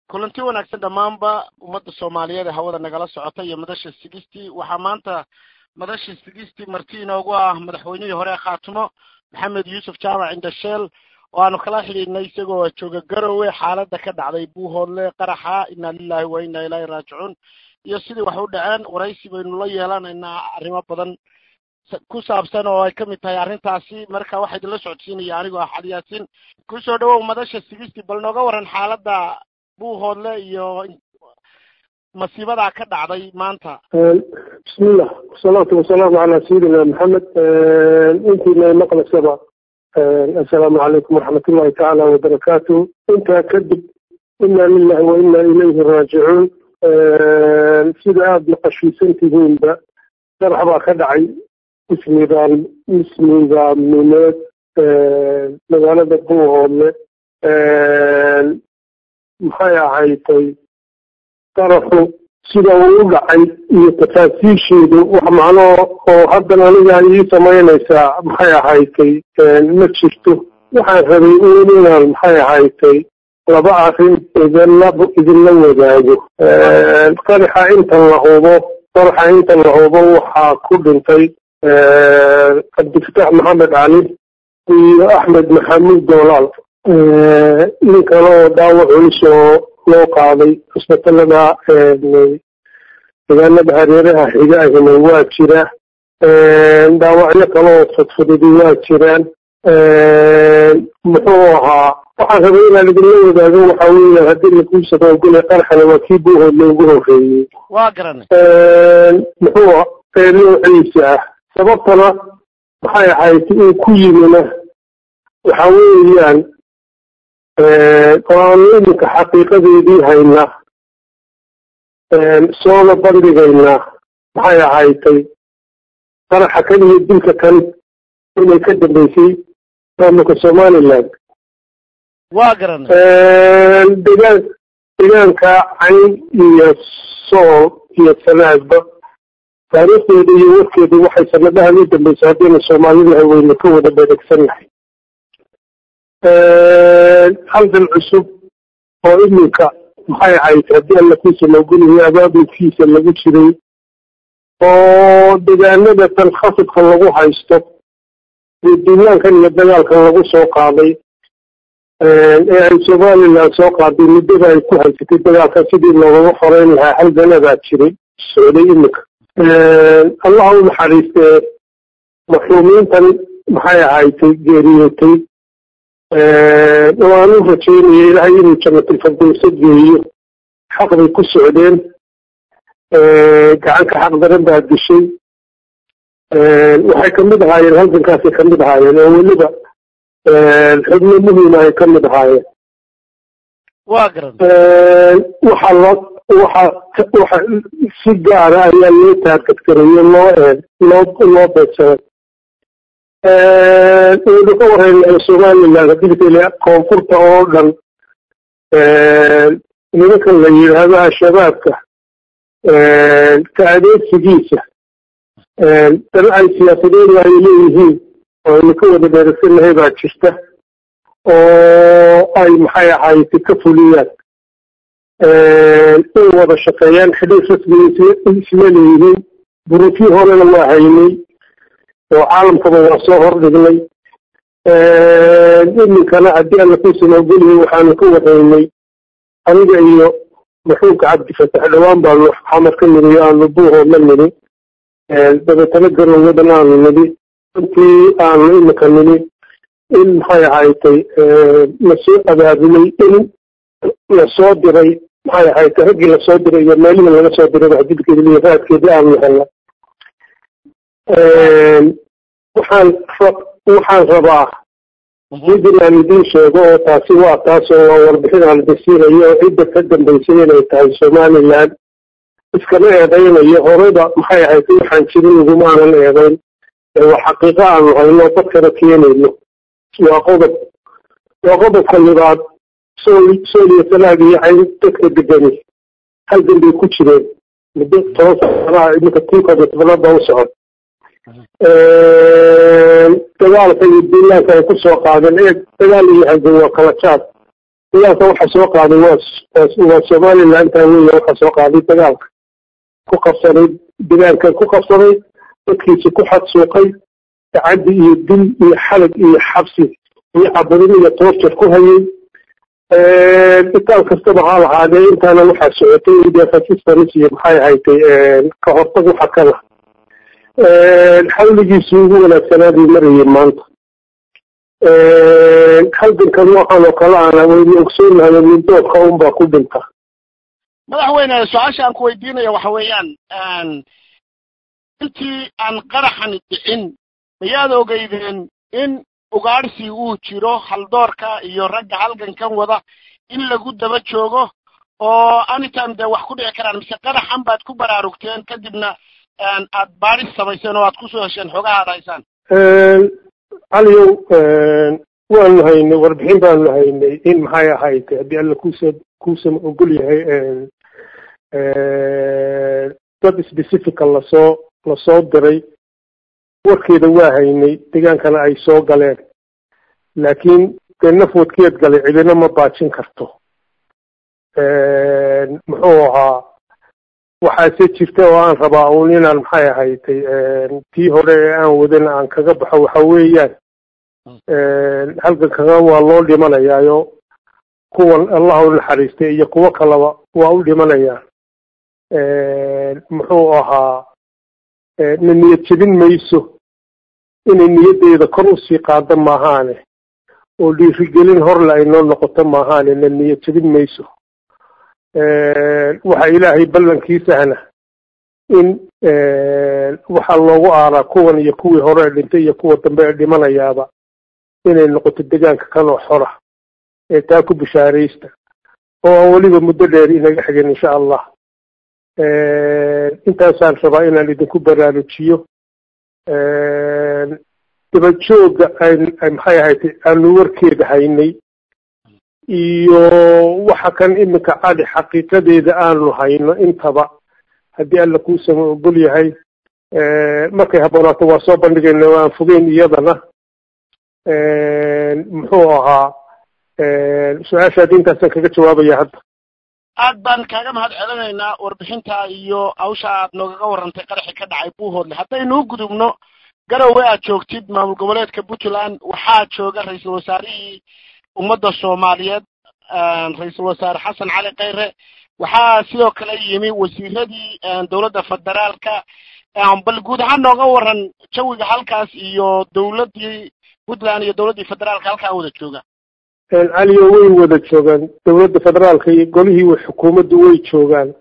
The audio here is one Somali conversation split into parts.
kulanti wanaagsan dhammaanba ummadda soomaaliyeed ee hawada nagala socota iyo madasha sigistii waxaa maanta madasha sigistii marti inoogu ah madaxweynihii hore khaatumo maxamed yuusuf jaamac indhasheel oo aanu kala xidhiidhnay isagoo jooga garowe xaaladda ka dhacday buuhoodle qaraxa inna lilahi wa inna ilaahi raajicuun iyo sidii wax u dhaceen waraysi baynu la yeelanaynaa arrimo badan ku saabsan oo ay ka mid tahay arrintaasi marka waxaa idinla socodsiinaya anigoo ah xali yaasiin kusoo dhawow madasha sigistii bal nooga waran xaaladda buuhoodle iyo masiibadaa ka dhacday maanta bismillah wasalaatu wasalaamu calaa sayidina maxamed intiina maqlaysaba assalaamu calaykum waraxmatullahi tacaala wabarakaatu intaa kadib inna lilahi wa inna ilayhi raajicuun sida aada maqashiisan tihiinba darax baa ka dhacay ismidaam ismidaamineed magaalada buuhoodle maxay ahaytay daraxu sida uu u dhacay iyo tafaasiisheedu wax macnoo oo haddan aniga ii samaynaysaa maxay ahaytay ma jirto waxaan rabay un inaan maxay ahaytay laba arrin idinla idinla wadaago qaraxa intan la hubo qaraxa intan la hubo waxaa ku dhintay cabdifataax maxamed cali iyo axmed maxamuud doolaal nin kale oo dhaawac culus oo loo qaaday cusbitalada deegaanada hareeraha xiga ahina waa jira dhaawacyo kale oo fudfududi waa jiraan muxuu ahaa waxaan rabay inaan idinla wadaago waxa weeyaan haddii lakuusadoogule qaraxana waa kii buuhoodle ugu horreeyey waa garanay muxuu noociisa ah sababtana maxay ahayd uu ku yimina waxa weeyaan oo aanu iminka xaqiiqadeedii haynaa soona bandhigaynaa maxay ahaytay qaraxa kan iyo dilka kan inay ka dambeysay maamulka somaliland waa garanay degaan deegaanka cayn iyo sool iyo sanaadba taariikhdeeda iyo warkeedu waxay sanadahan u dambeysay haddayna soomaalidahay wayna ka wada beregsannahay haldan cusub oo iminka maxay ahayd haddii alla kuusa maogoliyo abaabulkiisa lagu jiray oo deegaanada tan khasabka lagu haysto iyo duulaankan iyo dagaalkan lagu soo qaaday ee ay somaliland soo qaaday muddada ay ku haysatay dagaalkan sidii loogaga xoreyn lahaa halganadaa jiray socday iminka allaha u naxariistee maxruumiintan maxay ahaydtay geeriyootay waan u rajaynaya ilaahay inuu jannatilfardowsa geeyo xaq bay ku socdeen gacanka xaq daran baa dishay waxay kamid ahaayeen halgankaasay kamid ahaayeen oo weliba xubno muhiima ay kamid ahaayeen waa garan waxaa loo waxa waxa si gaara ayaa loo taargadgarayo loo loo loo beegsaday waynu ka wareyna somaliland hadilkale koonfurta oo dhan nimankan la yidhaahdo al-shabaabka ka adeegsigiisa dana ay siyaasadeedu ay leeyihiin oo aynu ka wada dheeragsanahay baa jirta oo ay maxay ahayd ka fuliyaan in wada shaqeeyaan xidhiir rasmiga isla leeyihiin buruufyo horena waa haynay oo caalamkaba waa soo hordhignay iminkana haddii alla kuusan ogoliyay waxaanu ka waraynay aniga iyo maxuumka cabdifatax dhawaan baanu xamar ka niri aanu buuhoodla niri dabeetana garowadan aanu nidhi intii aanu iminka nidhi in maxay ahaytay lasoo abaabulay in lasoo diray maxay ahaytay raggii lasoo diray iyo meelihii laga soo diray waxdilkeeda iyo raadkeedii aanu helna waxaan waxaan rabaa mid inaan idiin sheego oo taasi waa taas oo waa warbixin aan dasiinayo oo cidda ka dambeysay inay tahay somaliland iskama eedaynayo horeyba maxay ahayd waxaan jirin igumaanan eedayn waa xaqiiqo aanu hayno dadkana keenayno waa qodob waa qodobka libaad sool sool iyo salaag iyo cayn dadka degani halgan bay ku jireen muddo toban sanaa iminka tinkooda tobanaad baa u socon dagaalka iyo duulaanka ay kusoo qaadeen ee dagaal iyo halgan waa kala jaad dagaalka waxa soo qaaday waa waa somalilantaa weya waxa soo qaaday dagaalka ku qabsaday degaankan ku qabsaday dadkiisi ku xadsuuqay gacadi iyo dil iyo xalag iyo xabsi iyo caburin iyo toorjar ku hayay itaal kastaba ha lahaadee intaana waxaa socotay defasistans iyo maxay haytay ka hortag waxa kala xawligiisi ugu wanaagsanaaduu marayay maanta halgankan waxaan oo kale ana waynu ogsoonahay middoodka unbaa ku dhinta madaxweyne su-aasha aan ku weydiinaya waxa weeyaan intii aan qaraxan dhicin mayaad ogeydeen in ugaadhsi uu jiro haldoorka iyo ragga halgankan wada in lagu daba joogo oo anytime dee wax ku dhici karaan mise qaraxan baad ku baraarugteen kadibna aad baadhis samayseen oo aad kusoo hesheen xoogaha ad haysaan caliyow waanu haynay warbixin baanu haynay in maxay ahayd haddii alla kuusa kuusan ogol yahay dad specifica lasoo lasoo diray warkeeda waa haynay degaankana ay soo galeen laakiin dee nafwadkeed galay cidina ma baajin karto muxuu ahaa waxaase jirta oo aan rabaa uun inaan maxay ahaytay tii hore ee aan wadana aan kaga baxo waxa weeyaan halgankaga waa loo dhimanayaayo kuwan allah u naxariistay iyo kuwo kaleba waa u dhimanayaan muxuu ahaa na niyad jebin mayso inay niyaddeeda kor usii qaado maahaane oo dhiirigelin horle ay noo noqoto maahaane na niyad jebin mayso waxa ilaahay ballankiisahna in waxaa loogu aaraa kuwan iyo kuwii hore ee dhintay iyo kuwa dambe ee dhimanayaaba inay noqoto degaanka kanoo xora ee taa ku bishaaraysta oo aan weliba muddo dheer inaga xigin insha allah intaasaan rabaa inaan idinku baraarujiyo dabajooga maxay ahayd aanu warkeeda haynay iyo waxa kan iminka cali xaqiiqadeeda aanu hayno intaba haddii alla kuusama ogol yahay markay habboonaato waa soo bandhigayna o aan fogeyn iyadana muxuu ahaa su-aashaadi intaasaan kaga jawaabaya hadda aad baan kaaga mahad celinaynaa warbixinta iyo hawsha aad noogaga warrantay qaraxi ka dhacay buuhoodle haddaynuu gudubno garowe aad joogtid maamul goboleedka puntland waxaa jooga ra-iisul wasaarihii ummadda soomaaliyeed ra-iisul wasaare xasan cali khayre waxaa sidoo kale yimi wasiiradii dowladda federaalka bal guud ahaan nooga waran jawiga halkaas iyo dowladdii puntland iyo dowladdii federaalka halkaa wada jooga caliyo way wada joogaan dowladda federaalka iyo golihii xukuumaddu way joogaan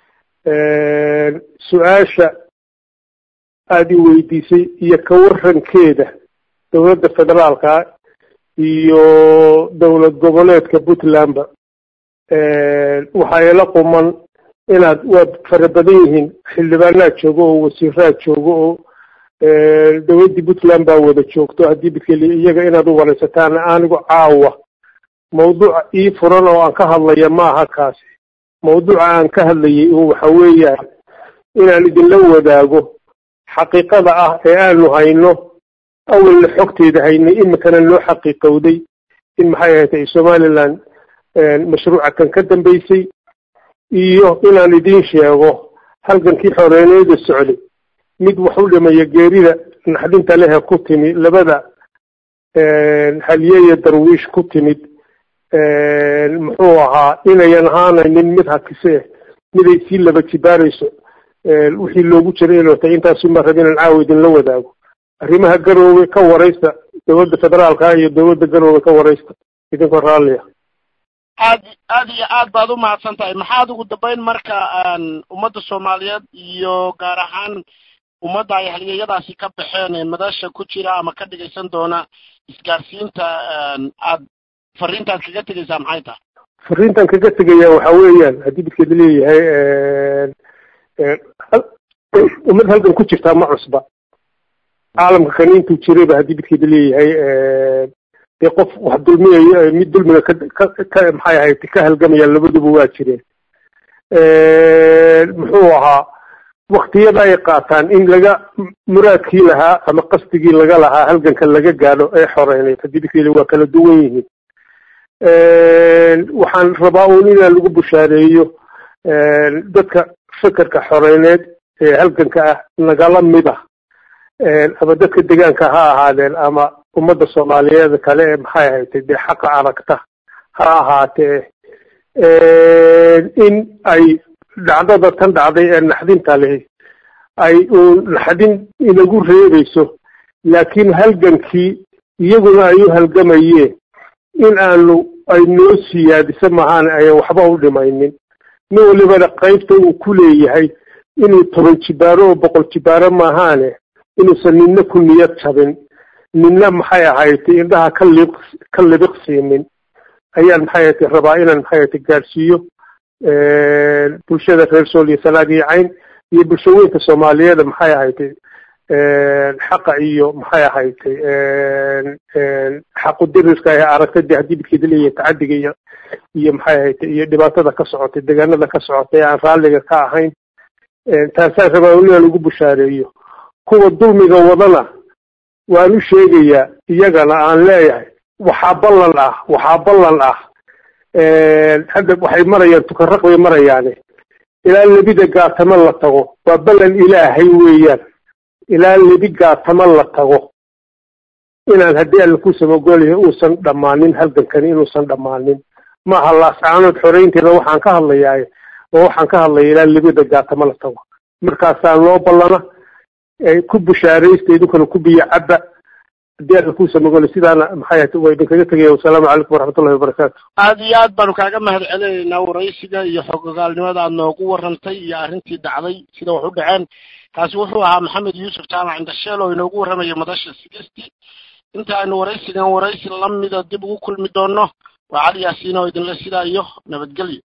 su-aasha aada i weydiisay iyo ka warankeeda dowladda federaalka iyo dowlad goboleedka puntlandba waxaa ila quman inaad waad fara badan yihiin xildhibaanaad joogo oo wasiiraad joogo oo dowladdii puntland baa wada joogto haddii bidkeli iyaga inaad u waraysataan anigu caawa mawduuca ii furan oo aan ka hadlaya ma aha kaasi mawduuca aan ka hadlayay un waxa weeyaan inaan idinla wadaago xaqiiqada ah ee aanu hayno awalna xogteeda haynay iminkana noo xaqiiqowday in maxay ahatay somaliland mashruuca kan ka dambaysay iyo inaan idiin sheego halgankii xoreeneeda socday mid wax u dhimaya geerida naxdinta lehe ku timi labada halyeeye darwiish ku timid muxuu ahaa inayan ahaanaynin mid hakise miday sii laba jibaarayso wixii loogu jiray inotay intaasuma rab inaan caawa idinla wadaago arrimaha garoowe ka waraysta dowladda federaalka iyo dowladda garoowe ka waraysta idinkoo raalliya aad aad iyo aad baad u mahadsan tahay maxaad ugu dambayn marka ummadda soomaaliyeed iyo gaar ahaan ummadda ay halyeeyadaasi ka baxeen ee madasha ku jira ama ka dhigaysan doona isgaarsiinta aad fariintaad kaga tegaysaa maxay tahay fariintan kaga tegaya waxa weeyaan haddii midkeeda leeyahay ummad halgan ku jirtaa ma cusba caalamka kan intuu jirayba haddii midkeeda leeyahay dee qof wax dulmiyayo mid dulmiga ka ka maxay ahayd ka halgamaya labaduba waa jireen muxuu ahaa waktiyada ay qaataan in laga muraadkii lahaa ama qasdigii laga lahaa halganka laga gaadho ee xoreyneyd haddii midkeeda waa kala duwan yihiin waxaan rabaa uun inaan lagu bushaareeyo dadka fekerka xoreyneed ee halganka ah nagala mid ah ama dadka degaanka ha ahaadeen ama ummadda soomaaliyeed kale ee maxay haytay dee xaqa aragta ha ahaatee in ay dhacdada tan dhacday ee naxdinta lehi ay uun naxdin inagu reebayso laakiin halgankii iyaguna ay u halgamayeen in aanu ay noo siyaadiso mahaan ayan waxba u dhimaynin nin walibana qaybta uu ku leeyahay inuu toban jibaaro oo boqol jibaaro maahaane inuusan ninna ku niyad jabin ninna maxay ahaytay indhaha ka liiq ka libiq siinin ayaan maxay ahaytay rabaa inaan maxay ahaytay gaadhsiiyo bulshada reer sool iyo sanaag iyo cayn iyo bulshooyinka soomaaliyeed maxay ahaytay xaqa iyo maxay ahaytay xaqu dirirka ee aragtadii haddii midkeeda leeyahay tacadiga iyo iyo maxay ahaytay iyo dhibaatada ka socotay deegaanada ka socotay aan raalliga ka ahayn taasaan rabaa inaan lagu bushaareeyo kuwa dulmiga wadana waan u sheegayaa iyagana aan leeyahay waxaa ballan ah waxaa ballan ah hadda waxay marayaan tukaraq bay marayaane ilaa lebida gaatamo la tago waa ballan ilaahay weeyaan ilaa lebi gaatamo la tago inaan haddii alla ku samagolyahay uusan dhammaanin halgankani inuusan dhammaanin maaha laascaanood xoreynteeda waxaan ka hadlayaaye oo waxaan ka hadlaya ilaa lebida gaatamo la tago markaasaa loo ballana ku bushaaraysta idinkuna ku biyo cabba haddii alla ku samagolay sidaana maxay ahata waa idinkaga tegaya wasalaamu calaykum waraxmatullahi wabarakaatu aada iyo aad baanu kaaga mahad celinaynaa waraysiga iyo xogogaalnimada aad noogu warantay iyo arrintii dhacday sida wax u dhaceen kaasi wuxuu ahaa maxamed yuusuf jaamac indhasheel oo inoogu warramaya madasha sigisti inta aynu waraysigan waraysi lamida dib ugu kulmi doono waa cali yaasiin oo idinle sidaa iyo nabadgelyo